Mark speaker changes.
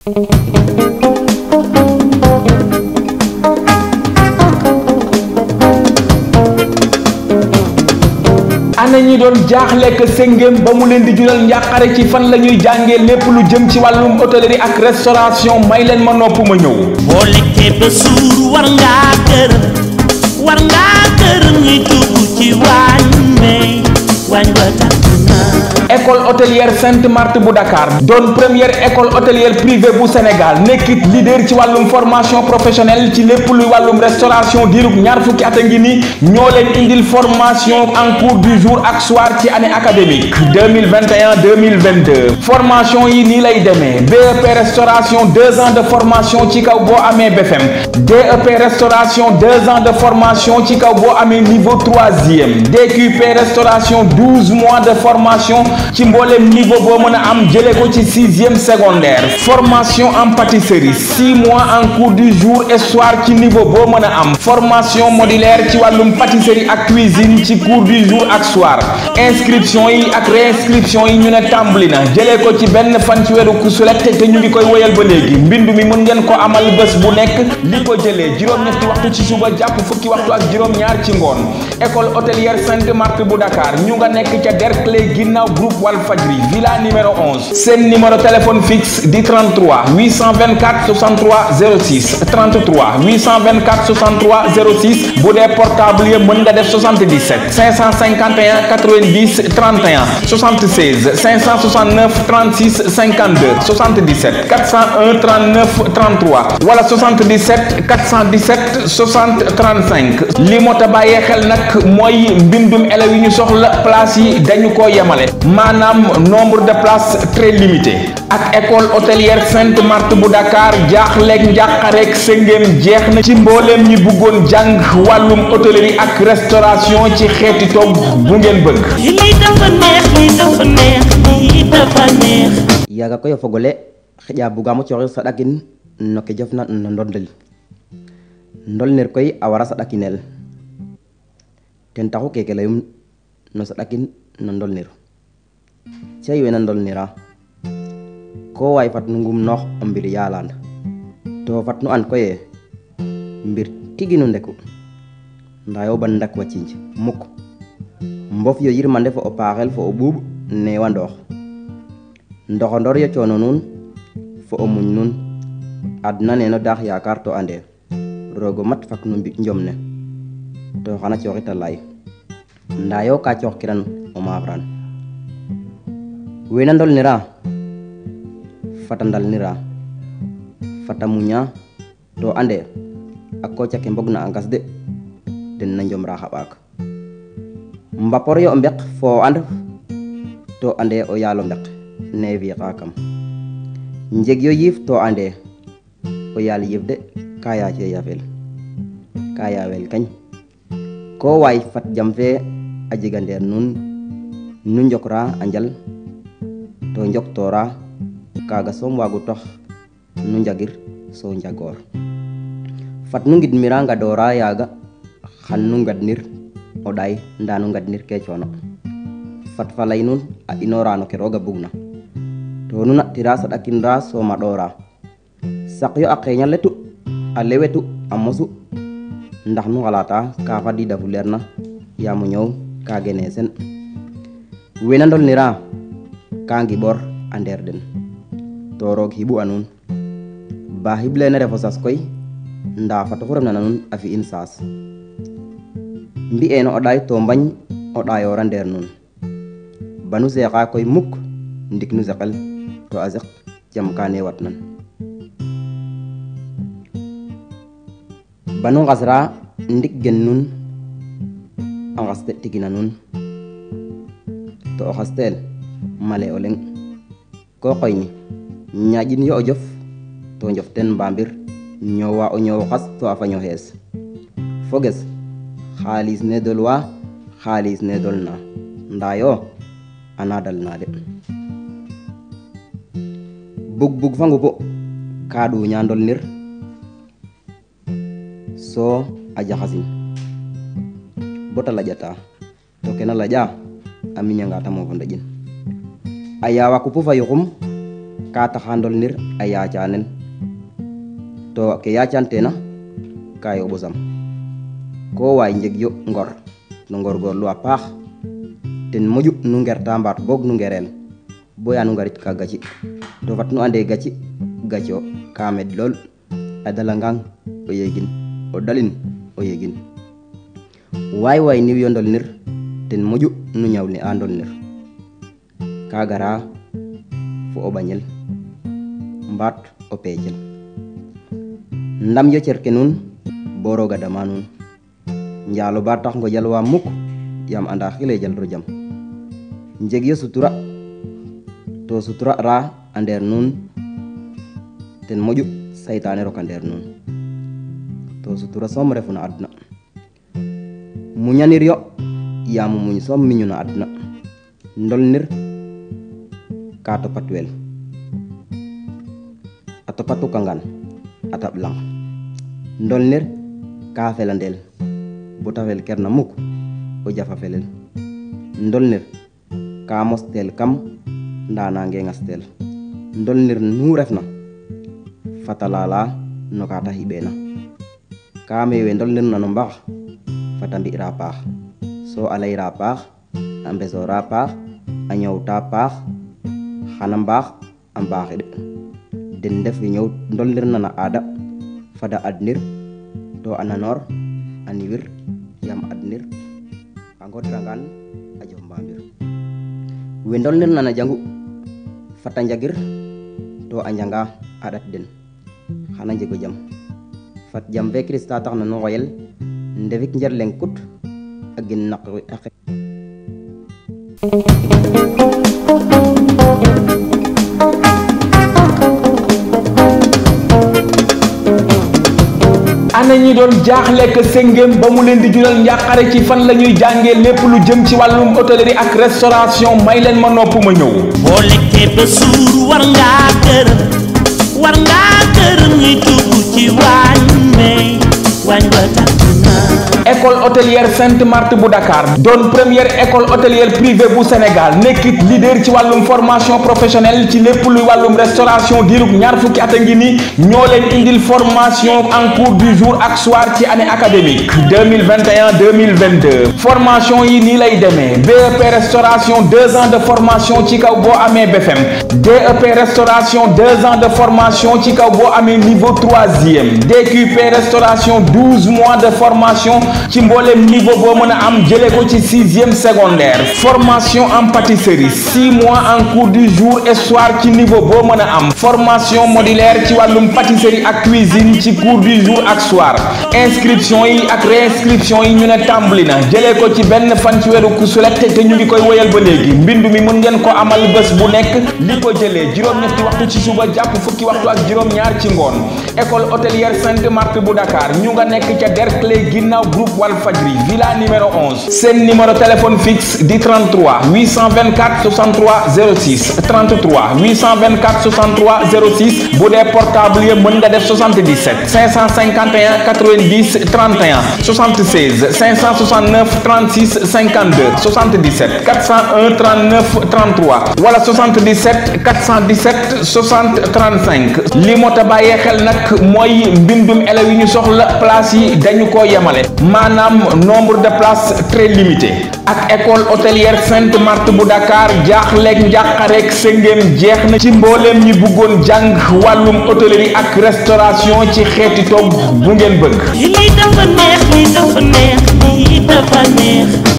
Speaker 1: ana ñi doon jaaxlekk séngéem ba mu leen di jural njàqare ci fan la ñuy jàngee lépp lu jëm ci wàllum hôtellerie ak restauration may leen ma nopp ma ñëw
Speaker 2: boo lekkee ba suur war ngaa gërëm war ngaa gërëm ñi dugg ci waañ may waañ wa tàkk na
Speaker 1: école hôtelière Sainte Marthe bu Dakar doon première école hôtelière privée bu Sénégal nekkit leader ci wàllum formation professionnelle ci lépp luy wàllum restauration diirub ñaar fukki at a ngi ni ñoo leen indil formation en cours du jour ak soir ci année académique 2021 2022 formation yi nii lay demee BEP restauration deux ans de formation ci kaw boo amee BFM DEP restauration deux ans de formation ci kaw boo amee niveau troisième DQP restauration douze mois de formation ci mboolem niveau boo mën a am jëlee ko ci sixième secondaire formation en pâtisserie six mois en cours du jour et soir ci niveau boo mën a am formation modulaire ci wàllum pâtisserie ak cuisine ci cours du jour ak soir inscription yi ak réinscription yi ñu ne tàmbali na jëlee ko ci benn fan ci weeru kusulet te ñu ngi koy woyal ba léegi mbindu mi mën ngeen ko amal bés bu nekk li ko jëlee juróom-ñetti waxtu ci suba jàpp fukki waxtu ak juróom-ñaar ci ngoon école hôtelière Sainte Marthe bu Dakar ñu nga nekk ca Derklé ginnaaw groupe Walfadjri villa numéro 11 seen numéro téléphone fixe di 33 824 63 06 33 824 63 06 bu dee portable yi mën nga def 77 551 90 31 76 569 36 52 77 401 39 33 wala 77 417 60 35 li moo ta bàyyee xel nag mooy mbindum élèves yi ñu soxla place yi dañu ko yemale maanaam nombre de places très limité ak école hôtelière Sainte Marthe bu Dakar jaaxleeg njàqareeg sëngéem jeex na ci mbooleem ñi bëggoon jàng wàllum hôtellerie ak restauration ci xeeti togg bu ngeen bëgg
Speaker 2: lii dafa neex lii dafa neex lii dafa neex
Speaker 3: yaga koy o fogole xeƴa bugamo cooxir saɗakin no ke jofna no ndondel ndolnir koy a wara saɗakinel ten taxu keke leyum no saɗakin no ndolnir cey wena ndolnira ko waay fat nu ngumnoox o mbir yaland to fat nu an koye mbir tigi nu ndeku nda yo ban ndak wa cinj mukk mbof yo yirmande fo o paaxel fo o ɓuuɓ newa ndoox ndoxondor yo coono nuun fo o muñ nuun adna neno daax yaakar to ande rogo mat fak nu mbi njom ne to xana cooxita lay nda yo ka coox kiran o maafran wena ndolnira fata ndalnira fata muña to ande a koca ke mbog na a ngas de den na njomra xa ɓaak mbapor yo o mbek fo o and to ande o yaalo mbek ne fiiqa kam njeg yo yiif to ande o yaal yiif de ka yaace yafel ka yaawel kañ ko waay fat jam fe a jega ndeer nuun nu njokra a njal to njoktora kaga soom waagu tax nu njagir so njagoor fat nu ngidmira ngadora yaaga xan nu ngadnir o ɗaay nda nu ngadnir ke coono fat fa lay nuun a inora no ke rooga bugna to nu natira saɗakinra so maɗora sak yo a qeeña letu a lewetu a mosu ndax nu xalata ka fadida fu leer na yaamo ñoow ka gene sen wena ndolnira ka ngiɓor a ndeer den to roog xiɓu a nuun ba xiɓlene refo sas koy nda fat oxu refna na nuun a fi'in saas mbi'eno o ɗaay to mbañ o ɗayora ndeer nuun banu seexa koy mukk ndik nu seqel to a seq jam ka ne wat nan banu ngasra ndik gen nun a ngaste tigina nun to o xastel male o leŋ ko xoyni ñaƴin yo o jof to njof ten mbamir ñoowa o ñoow xas to a faño xees foges xaalis ne dolwa xaalis ne dolna nda yo ana dalna de bug bug fa ngupu ka ɗuña ndolnir so a jaxasin bota laƴata to kena laƴa a miñanga ta mofo ndeƴin a yawa kupu fa yuxum ka taxa ndolnir a yacanen to ke yacantena ka yoɓo sam ko waay njeg yo ngor no ngorgorlu a paax ten moƴu nu ngerta mbaat boog nu ngerel boya nu ngarit ka gaci to fat nu ande gaci gacio ka med lool a dalangang o yegin o dalin o yegin waay waay niw yo ndolnir ten moƴu nu ñawli a ndolnir ka gara fo o ɓañel mbaat o peecel ndam yo cerke nuun bo roga dama nuun njaalo ba tax ngo jalwa mukk yam anda xile jalro jam njeg yo sutura to sutura ra a ndeer nuun ten moƴu saytane roka ndeer nuun to sutura soom refu na adna muñanir yo yaam muñ soom miñu na adna ndolnir ka topat wel a topatu kangan a taɓ lang ndolnir ka felandel bota fel kerna muk o jafa felel ndolnir ka mostel kam nda nange ngastel ndolnir nu refna fata lala no ka ta xiɓena ka mewe ndolnir na no mbax fata mbi'ra paax so a layra paax a mbesora paax a ñowta paax xana mbaax a mbaaxid den ndef we ñow ndolnir na na aada fada adnir to a nanor a niwir yam adnir a ngodrangan a jof mbamir we ndolnir na na jangu fata njagir to a njanga a ɗat den xana njego jam fat jam fe krista tax na nu xoyel ndefik njer leng kut a gen naq a xe
Speaker 1: ana ñi doon jaaxle que sëngéem ba mu leen di jural njàqare ci fan la ñuy jàngee lépp lu jëm ci wàllum hôtellerie ak restauration may leen ma nopp ma ñëw
Speaker 2: boo lekkee ba suur war ngaa gërëm war ngaa gërëm ñi dugg ci waañ may waañ ba tàkk na
Speaker 1: école hôtelière Sainte Marthe bu Dakar doon première école hôtelière privée bu Sénégal nekkit leader ci wàllum formation professionnelle ci lépp luy wàllum restauration diirug ñaar fukki at a ngi ni ñoo leen indil formation en cours du jour ak soir ci année académique 2021 2022 formation yi nii lay demee BEP restauration deux ans de formation ci kaw boo amee BFM DEP restauration deux ans de formation ci kaw boo amee niveau troisième DQP restauration douze mois de formation ci mboolem niveau boo mën a am jëlee ko ci sixième secondaire formation en pâtisserie six mois en cours du jour et soir ci niveau boo mën a am formation modulaire ci wàllum pâtisserie ak cuisine ci cours du jour ak soir inscription yi ak réinscription yi ñu ne tàmbali na jëlee ko ci benn fan ci weeru kusulet te ñu ngi koy woyal ba léegi mbindu mi mën ngeen ko amal bés bu nekk li ko jëlee juróom-ñetti waxtu ci suba jàpp fukki waxtu ak juróom-ñaar ci ngoon école hôtelière Sainte Marthe bu Dakar ñu nga nekk ca Derklé ginnaaw groupe Walfadjri villa numéro 11 seen numéro téléphone fixe di 33 824 63 06 33 824 63 06 bu dee portable yi mën nga def 77 551 90 31 76 569 36 52 77 401 39 33 wala 77 417 60 35 li moo ta bàyyee xel nag mooy mbindum élèves yi ñu soxla place yi dañu ko yemale maanaam nombre de places très limité ak école hôtelière Sainte Marthe bu Dakar jaaxleeg njàqareeg sëngéem jeex na ci mbooleem ñi bëggoon jàng wàllum hôtellerie ak restauration ci xeeti togg bu ngeen bëgg
Speaker 2: lii dafa neex lii dafa neex lii dafa neex